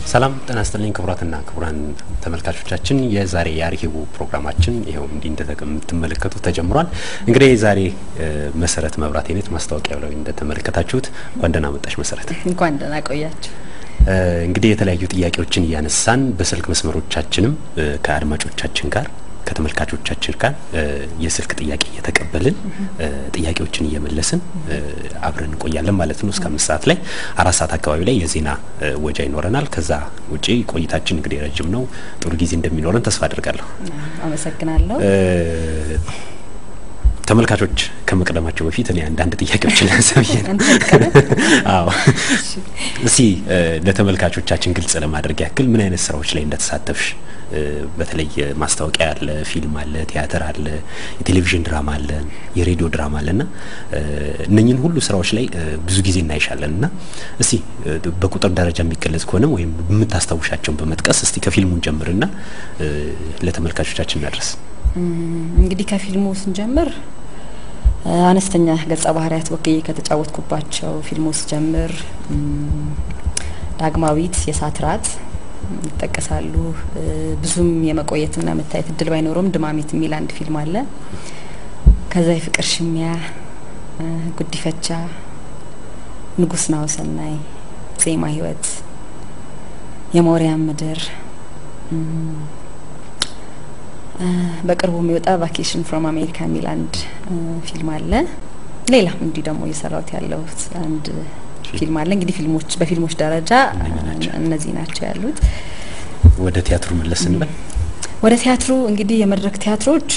ሰላም ጤና ይስጥልኝ ክቡራትና ክቡራን ተመልካቾቻችን፣ የዛሬ የአርሂቡ ፕሮግራማችን ይኸው እንዲህ እንደምትመለከቱት ተጀምሯል። እንግዲህ የዛሬ መሰረት መብራት አይነት ማስታወቂያ ላይ እንደተመለከታችሁት እንኳን ደህና መጣሽ መሰረት። እንኳን ደህና ቆያችሁ። እንግዲህ የተለያዩ ጥያቄዎችን እያነሳን በስልክ መስመሮቻችንም ከአድማጮቻችን ጋር ከተመልካቾቻችን ጋር የስልክ ጥያቄ እየተቀበልን ጥያቄዎችን እየመለስን አብረን እንቆያለን ማለት ነው። እስከ አምስት ሰዓት ላይ አራት ሰዓት አካባቢ ላይ የዜና ወጃ ይኖረናል። ከዛ ውጪ ቆይታችን እንግዲህ ረጅም ነው። ጥሩ ጊዜ እንደሚኖረን ተስፋ አድርጋለሁ። አመሰግናለሁ። ተመልካቾች ከመቅደማቸው በፊት እኔ አንዳንድ ጥያቄዎችን ላንሳ ብዬ ነው። አዎ፣ እስቲ ለተመልካቾቻችን ግልጽ ለማድረግ ያክል ምን አይነት ስራዎች ላይ እንደተሳተፍሽ በተለይ ማስታወቂያ አለ፣ ፊልም አለ፣ ቲያትር አለ፣ የቴሌቪዥን ድራማ አለ፣ የሬዲዮ ድራማ አለ እና እነኝን ሁሉ ስራዎች ላይ ብዙ ጊዜ እናይሻለን እና እስቲ በቁጥር ደረጃ የሚገለጽ ከሆነ ወይም የምታስታውሻቸውን በመጥቀስ እስቲ ከፊልሙን ጀምርና ለተመልካቾቻችን እናድረስ። እንግዲህ ከፊልሙ ስንጀምር አነስተኛ ገጸ ባህሪያት ወክዬ ከተጫወትኩባቸው ፊልሞች ስጀምር ዳግማዊት፣ የእሳት ራት ይጠቀሳሉ። ብዙም የመቆየትና መታየት እድል ባይኖረውም ድማሜት የሚል አንድ ፊልም አለ። ከዛ የፍቅር ሽሚያ፣ ጉዲፈቻ፣ ንጉስ ናሁሰናይ፣ ዜማ ህይወት፣ የሞሪያም ምድር በቅርቡ የሚወጣ ቫኬሽን ፍሮም አሜሪካ የሚል አንድ ፊልም አለ። ሌላም እንዲህ ደግሞ እየሰራሁት ያለሁት አንድ ፊልም አለ። እንግዲህ ፊልሞች በፊልሞች ደረጃ እነዚህ ናቸው ያሉት። ወደ ቲያትሩ መለስ እንበል። ወደ ቲያትሩ እንግዲህ የመድረክ ቲያትሮች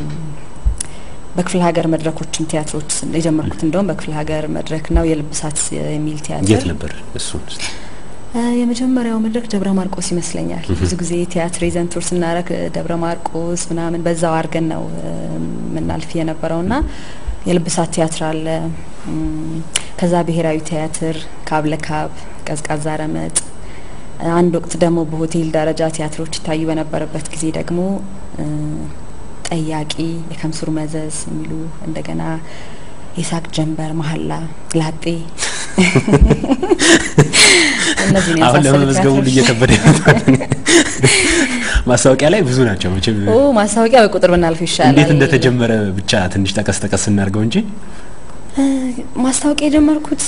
በክፍለ ሀገር መድረኮችም ቲያትሮች የጀመርኩት እንደውም በክፍለ ሀገር መድረክ ነው። የልብሳት የሚል ቲያትር የት ነበር እሱ? የመጀመሪያው መድረክ ደብረ ማርቆስ ይመስለኛል። ብዙ ጊዜ ቲያትር ይዘን ቱር ስናረግ ደብረ ማርቆስ ምናምን በዛው አድርገን ነው የምናልፍ የነበረውና የልብሳት ቲያትር አለ። ከዛ ብሔራዊ ቲያትር፣ ካብ ለካብ፣ ቀዝቃዛ ረመጥ። አንድ ወቅት ደግሞ በሆቴል ደረጃ ቲያትሮች ይታዩ በነበረበት ጊዜ ደግሞ ጠያቂ፣ የከምሱር መዘዝ የሚሉ እንደገና የሳቅ ጀንበር፣ መሀላ፣ ላጤ እነዚህ ነው አሁን ለመመዝገቡ እየከበደ ማስታወቂያ ላይ ብዙ ናቸው። መቼም ኦ ማስታወቂያ በቁጥር ብናልፍ ይሻላል። እንዴት እንደተጀመረ ብቻ ትንሽ ጠቀስ ጠቀስ እናድርገው እንጂ ማስታወቂያ የጀመርኩት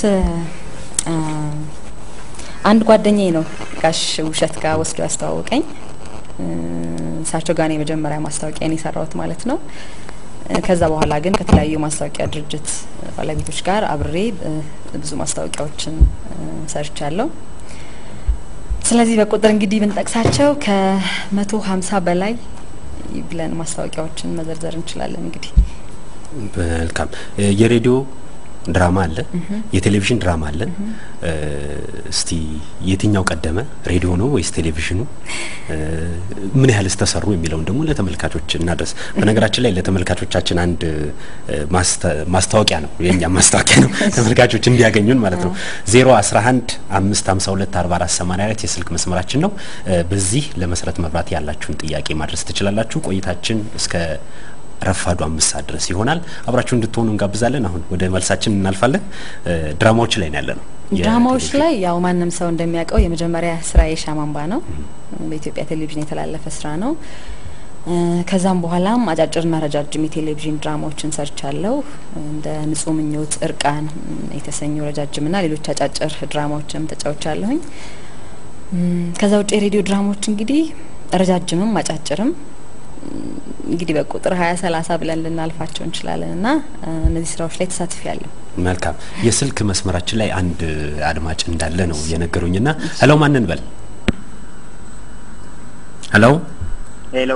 አንድ ጓደኛዬ ነው ጋሽ ውሸት ጋር ወስዶ ያስተዋወቀኝ። እሳቸው ጋር ነው የመጀመሪያ ማስታወቂያን የሰራሁት ማለት ነው። ከዛ በኋላ ግን ከተለያዩ ማስታወቂያ ድርጅት ባለቤቶች ጋር አብሬ ብዙ ማስታወቂያዎችን ሰርቻለሁ። ስለዚህ በቁጥር እንግዲህ ብንጠቅሳቸው ከመቶ ሀምሳ በላይ ብለን ማስታወቂያዎችን መዘርዘር እንችላለን። እንግዲህ መልካም የሬዲዮ ድራማ አለ፣ የቴሌቪዥን ድራማ አለ። እስቲ የትኛው ቀደመ? ሬዲዮ ነው ወይስ ቴሌቪዥኑ? ምን ያህልስ ተሰሩ የሚለውን ደግሞ ለተመልካቾች እናድረስ። በነገራችን ላይ ለተመልካቾቻችን አንድ ማስታወቂያ ነው፣ የእኛም ማስታወቂያ ነው፣ ተመልካቾች እንዲያገኙን ማለት ነው። ዜሮ አስራ አንድ አምስት ሀምሳ ሁለት አርባ አራት ሰማኒያ አራት የስልክ መስመራችን ነው። በዚህ ለመሰረት መብራት ያላችሁን ጥያቄ ማድረስ ትችላላችሁ። ቆይታችን እስከ ረፋዱ አምስት ሰዓት ድረስ ይሆናል። አብራችሁ እንድትሆኑ እንጋብዛለን። አሁን ወደ መልሳችን እናልፋለን። ድራማዎች ላይ ነው ያለ ነው። ድራማዎች ላይ ያው ማንም ሰው እንደሚያውቀው የመጀመሪያ ስራ የሻማ አምባ ነው። በኢትዮጵያ ቴሌቪዥን የተላለፈ ስራ ነው። ከዛም በኋላም አጫጭርና ረጃጅም የቴሌቪዥን ድራማዎችን ሰርቻለሁ። እንደ ንጹህ ምኞት፣ እርቃን የተሰኙ ረጃጅምና ሌሎች አጫጭር ድራማዎችንም ተጫውቻለሁኝ። ከዛ ውጭ የሬዲዮ ድራማዎች እንግዲህ ረጃጅምም አጫጭርም እንግዲህ በቁጥር ሀያ ሰላሳ ብለን ልናልፋቸው እንችላለን እና እነዚህ ስራዎች ላይ ተሳትፊ ያለሁ። መልካም የስልክ መስመራችን ላይ አንድ አድማጭ እንዳለ ነው የነገሩኝ ና ሄሎ ማንን በል ሄሎ ሄሎ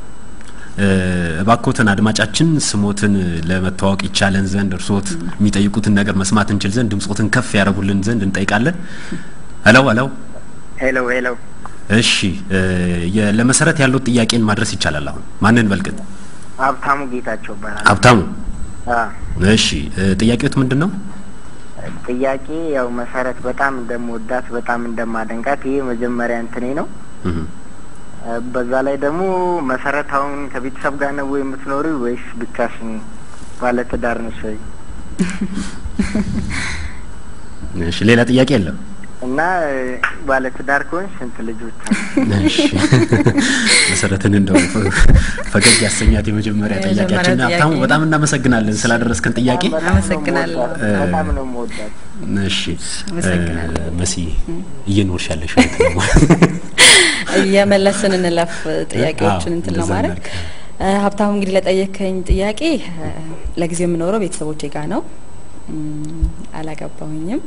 እባክዎትን አድማጫችን ስሞትን ለመተዋወቅ ይቻለን ዘንድ እርስዎት የሚጠይቁትን ነገር መስማት እንችል ዘንድ ድምጾትን ከፍ ያደረጉልን ዘንድ እንጠይቃለን። ሄሎ ሄሎ ሄሎ ሄሎ እሺ ለመሰረት ያለው ጥያቄን ማድረስ ይቻላል። አሁን ማንን በልቅን? ሀብታሙ ጌታቸው ይባላል። ሀብታሙ እሺ፣ ጥያቄዎት ምንድን ነው? ጥያቄ ያው መሰረት በጣም እንደምወዳት በጣም እንደማደንቃት ይሄ መጀመሪያ እንትኔ ነው። በዛ ላይ ደግሞ መሰረት አሁን ከቤተሰብ ጋር ነው የምትኖሪ ወይስ ብቻሽን? ባለትዳር ነሽ ወይ? እሺ፣ ሌላ ጥያቄ የለም? እና ባለትዳር ከሆንሽ ስንት ልጆች አሉ? እሺ መሰረትን እንደው ፈገግ ያሰኛት የመጀመሪያ የመጀመሪያ ጥያቄያችን ሀብታሙ ጥያቄ በጣም እናመሰግናለን ስላደረስከን ጥያቄ። በጣም ነው አመሰግናለሁ። የምወዳት፣ በጣም ነው የምወዳት። እሺ አመሰግናለሁ። እ፣ መሲ እየኖርሽ ያለሽ እውነት ነው? እየመለስን እንለፍ ጥያቄዎችን አዎ፣ እንትን እንደዛ ለማድረግ እናድርግ። እ፣ ሀብታሙ እንግዲህ ለጠየከኝ ጥያቄ እ፣ ለጊዜው የምኖረው ቤተሰቦቼ ጋር ነው። እም፣ አላገባሁኝም፣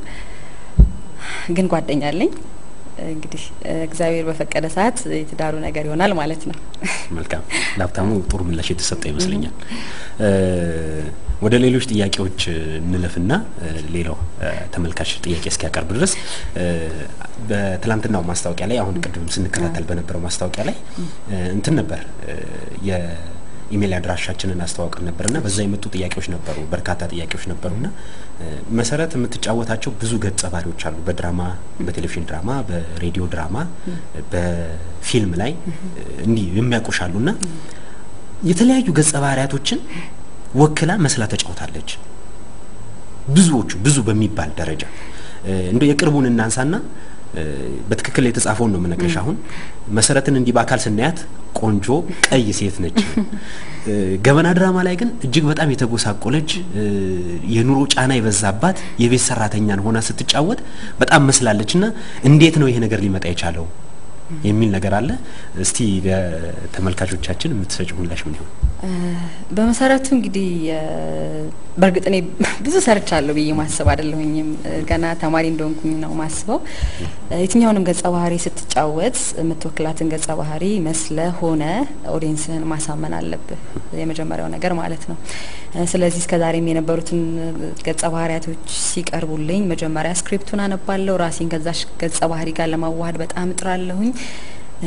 ግን ጓደኛ አለኝ። እንግዲህ እ፣ እግዚአብሔር በፈቀደ ሰዓት የትዳሩ ነገር ይሆናል ማለት ነው። መልካም ለሀብታሙ ጥሩ ምላሽ የተሰጠ ይመስለኛል። እ፣ ወደ ሌሎች ጥያቄዎች እንለፍና እ፣ ሌላው እ፣ ተመልካች ጥያቄ እስኪያቀርብ ድረስ እ፣ በትላንትናው ማስታወቂያ ላይ አሁን ቅድም ስንከታተል በነበረው ማስታወቂያ ላይ እ፣ እንትን ነበር እ፣ የኢሜል አድራሻችንን አስተዋውቀን ነበርና በዛ የመጡ ጥያቄዎች ነበሩ፣ በርካታ ጥያቄዎች ነበሩና እ፣ መሰረት የምትጫወታቸው ብዙ ገጸ ባህሪዎች አሉ። በድራማ በቴሌቪዥን ድራማ፣ በሬዲዮ ድራማ፣ በፊልም ላይ እንዲህ የሚያውቁሻሉና የተለያዩ ገጸ ባህሪያቶችን ወክላ መስላ ተጫውታለች። ብዙዎቹ ብዙ በሚባል ደረጃ እንደ የቅርቡን እናንሳና እ፣ በትክክል የተጻፈውን ነው የምነግርሽ። አሁን መሰረትን እንዲህ በአካል ስናያት ቆንጆ ቀይ ሴት ነች። እ፣ ገበና ድራማ ላይ ግን እጅግ በጣም የተጎሳቆለች እ፣ የኑሮ ጫና የበዛባት የቤት ሰራተኛን ሆና ስትጫወት በጣም መስላለች። እና እንዴት ነው ይሄ ነገር ሊመጣ የቻለው የሚል ነገር አለ። እስቲ ለተመልካቾቻችን የምትሰጪው ምላሽ ምን ይሆን? እ፣ በመሰረቱ እንግዲህ እ፣ በእርግጥ እኔ ብዙ ሰርቻለሁ ብዬ ማስብ አይደለሁኝም። እ፣ ገና ተማሪ እንደሆንኩኝ ነው ማስበው። እ፣ የትኛውንም ገጸ ባህሪ ስትጫወት የምትወክላትን ገጸ ባህሪ መስለ ሆነ ኦዲየንስህን ማሳመን አለብህ፣ የመጀመሪያው ነገር ማለት ነው። እ፣ ስለዚህ እስከዛሬም የነበሩትን ገጸ ባህሪያቶች ሲቀርቡልኝ መጀመሪያ ስክሪፕቱን አነባለሁ። ራሴን ከዛሽ ገጸ ባህሪ ጋር ለማዋሃድ በጣም እጥራለሁኝ። እ፣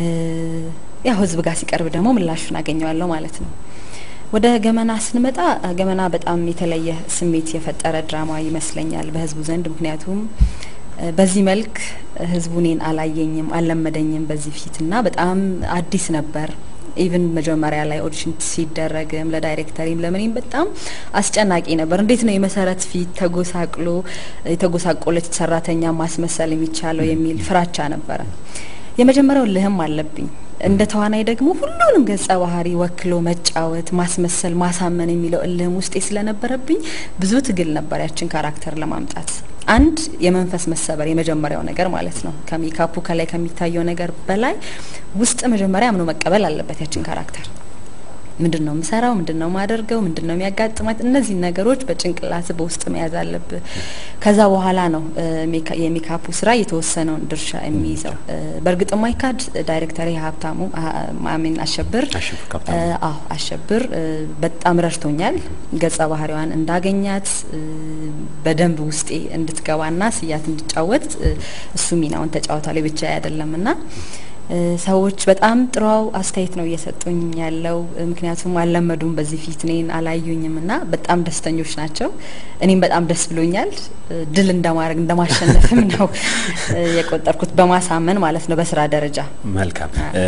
ያው ህዝብ ጋር ሲቀርብ ደግሞ ምላሹን አገኘዋለሁ ማለት ነው። ወደ ገመና ስንመጣ እ፣ ገመና በጣም የተለየ ስሜት የፈጠረ ድራማ ይመስለኛል በህዝቡ ዘንድ። ምክንያቱም እ፣ በዚህ መልክ ህዝቡ እኔን አላየኝም፣ አልለመደኝም በዚህ ፊት እና በጣም አዲስ ነበር። ኢቭን መጀመሪያ ላይ ኦዲሽን ሲደረግም ለዳይሬክተሪም ለምንም በጣም አስጨናቂ ነበር። እንዴት ነው የመሰረት ፊት ተጎሳቅሎ የተጎሳቆለች ሰራተኛ ማስመሰል የሚቻለው የሚል ፍራቻ ነበረ። የመጀመሪያው ልህም አለብኝ እንደ ተዋናይ ደግሞ ሁሉንም ገጸ ባህሪ ወክሎ መጫወት፣ ማስመሰል፣ ማሳመን የሚለው እልህም ውስጤ ስለነበረብኝ ብዙ ትግል ነበር ያችን ካራክተር ለማምጣት። አንድ የመንፈስ መሰበር የመጀመሪያው ነገር ማለት ነው። ከሜካፑ ከላይ ከሚታየው ነገር በላይ ውስጥ መጀመሪያ አምኖ መቀበል አለበት ያችን ካራክተር ምንድን ነው የምሰራው? ምንድን ነው የማደርገው? ምንድን ነው የሚያጋጥማት? እነዚህ ነገሮች በጭንቅላት በውስጥ መያዝ አለብህ። ከዛ በኋላ ነው እ፣ ሜካ- የሜካፑ ስራ የተወሰነውን ድርሻ የሚይዘው። እ፣ በእርግጥ ማይካድ ዳይሬክተር ሀብታሙ ማሚን አሸብር አሸብር ካብታሙ። እ፣ አዎ አሸብር እ፣ በጣም ረድቶኛል። ገጸ ባህሪዋን እንዳገኛት እ፣ በደንብ ውስጤ እንድትገባና ስያት እንድጫወት እ፣ እሱ ሚናውን ተጫውቷል ብቻ አይደለም እና እ፣ ሰዎች በጣም ጥሩ አስተያየት ነው እየሰጡኝ ያለው። እ፣ ምክንያቱም አልለመዱም በዚህ ፊት እኔን አላዩኝም እና በጣም ደስተኞች ናቸው። እኔም በጣም ደስ ብሎኛል። እ፣ ድል እንደማድረግ እንደማሸነፍም ነው እ፣ የቆጠርኩት በማሳመን ማለት ነው በስራ ደረጃ መልካም እ፣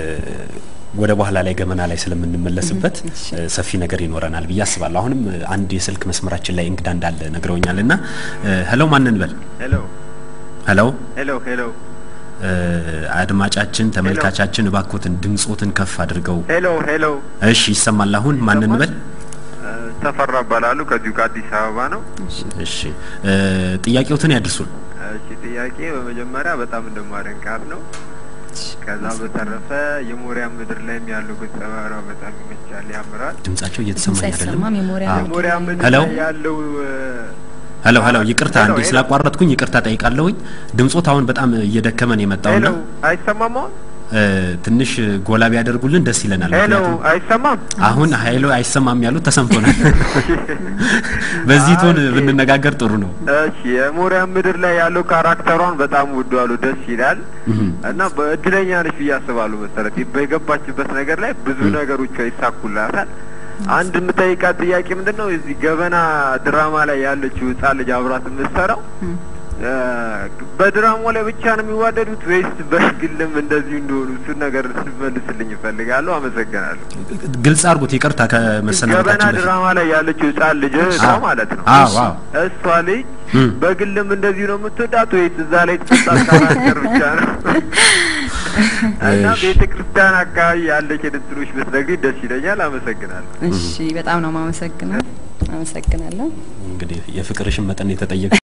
ወደ በኋላ ላይ ገመና ላይ ስለምንመለስበት እ፣ ሰፊ ነገር ይኖረናል ብዬ አስባለሁ። አሁንም እ፣ አንድ የስልክ መስመራችን ላይ እንግዳ እንዳለ ነግረውኛል እና ሄሎ ማንን በል ሄሎ ሄሎ ሄሎ ሄሎ እ፣ አድማጫችን ተመልካቻችን እባክዎትን ድምጾትን ከፍ አድርገው ሄሎ ሄሎ እሺ ይሰማል አሁን ማንን በል እ፣ ተፈራ እባላለሁ ከዚሁ ከአዲስ አበባ ነው። እሺ እ፣ ጥያቄዎትን ያድርሱን እሺ ጥያቄ በመጀመሪያ በጣም እንደማደንቃት ነው። ከዛ በተረፈ የሞሪያ ምድር ላይም ያለው ገጸ ባህሪዋ በጣም ይመቻል፣ ያምራል። ድምጻቸው እየተሰማኝ ድምጽ አይደለም አይሰማም። የሞሪያ አዎ። ምድር የሞሪያ ምድር ሄሎ? ላይ ያለው እ፣ ሄሎ ሄሎ ይቅርታ ሄሎ፣ እንዴ ሄሎ። ስላቋረጥኩኝ ይቅርታ ጠይቃለሁኝ ድምጾት አሁን በጣም እየደከመን የመጣውና ሄሎ አይሰማም? አሁን እ፣ ትንሽ ጎላ ቢያደርጉልን ደስ ይለናል ሄሎ ምክንያቱም አይሰማም? አሁን ሀይሎ አይሰማም ያሉት ተሰምቶናል። በዚህ ቶን ብንነጋገር ጥሩ ነው። እሺ የሞሪያ ምድር ላይ ያለው ካራክተሯን በጣም ወደዋሉ፣ ደስ ይላል እህም፣ እና በእድለኛ ነች ብዬ አስባለሁ። መሰረት በገባችበት ነገር ላይ ብዙ ነገሮች ይሳኩላታል። አንድ የምጠይቃት ጥያቄ ምንድን ነው እዚህ ገበና ድራማ ላይ ያለችው ህጻን ልጅ አብራት የምትሰራው እ፣ በድራማው ላይ ብቻ ነው የሚዋደዱት ወይስ በግልም እንደዚሁ እንደሆኑ እሱን ነገር ስመልስልኝ እፈልጋለሁ። አመሰግናለሁ። ግልጽ አድርጉት። ይቅርታ ገበና ከመሰናበታችን በፊት ድራማ ላይ ያለችው ህጻን ልጅ እሷ አዎ። ማለት ነው አዎ አዎ እሷ ልጅ እም። በግልም እንደዚሁ ነው የምትወዳት ወይስ እዛ ላይ ተሰጣት ካራክተር ብቻ ነው? እና እሺ። ቤተ ክርስቲያን አካባቢ ያለች እንትኖች ብትነግሪኝ ደስ ይለኛል። አመሰግናለሁ። እሺ በጣም ነው የማመሰግነው። አመሰግናለሁ። እንግዲህ የፍቅርሽን መጠን የተጠየቅ